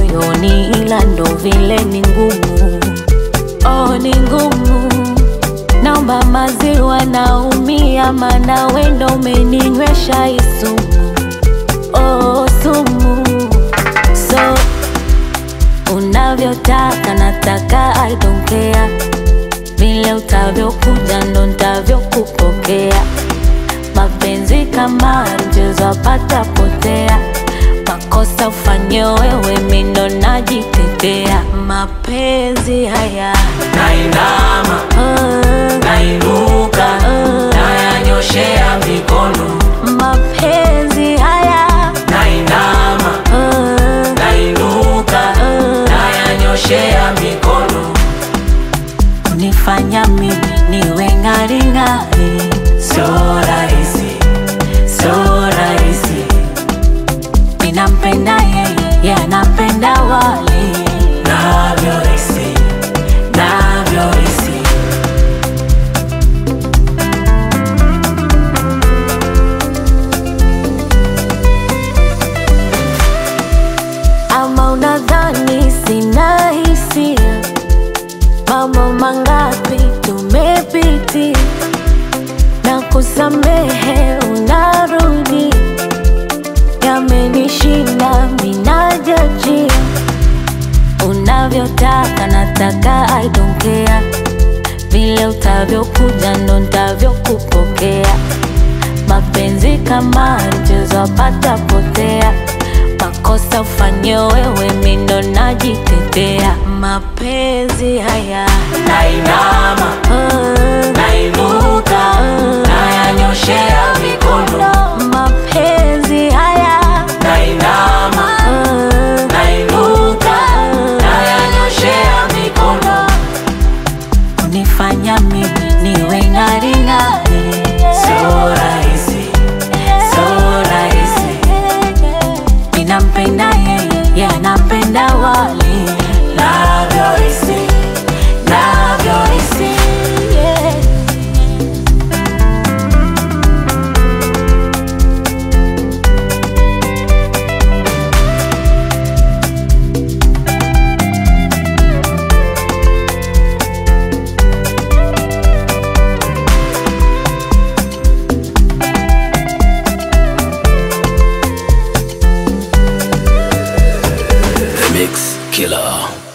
moyoni, ila ndo vile ni ngumu. Oh, ni ngumu. Naomba maziwa, naumia, mana wendo umeninywesha hii sumu. Oh, sumu. So unavyotaka nataka, I don't care. Vile utavyokuja ndo ntavyokupokea. Mapenzi kama mchezo apata potea, makosa ufanye wewe, mi ndo najitetea. Mapenzi haya nainama ah, nainuka nayanyoshea mikono mapenzi haya nainama ah, nainuka nayanyoshea mikono unifanya mimi niwe ng'aring'ari. sio rahisi sio rahisi Ninampenda yeye, yeye anapenda wali navyohisi navyohisi ama unadhani sina hisia? Mambo mangapi tumepitia na kusamehe, unarudi yamenishinda, minajajia unavyotaka, nataka I don't care. Vile utavyokuja ndo ntavyokupokea. Mapenzi kama mchezo apata potea, makosa ufanye wewe, mi ndo najitetea. Mapenzi haya nainama ah, nainuka nayanyoshea mikono mapenzi haya nainama ah, nainuka nayanyoshea mikono unifanya mimi niwe ng'aring'ari. sio rahisi sio rahisi Ninampenda yeye, yeye anapenda wali navyohisi navyohisi yeah. The Mix Killer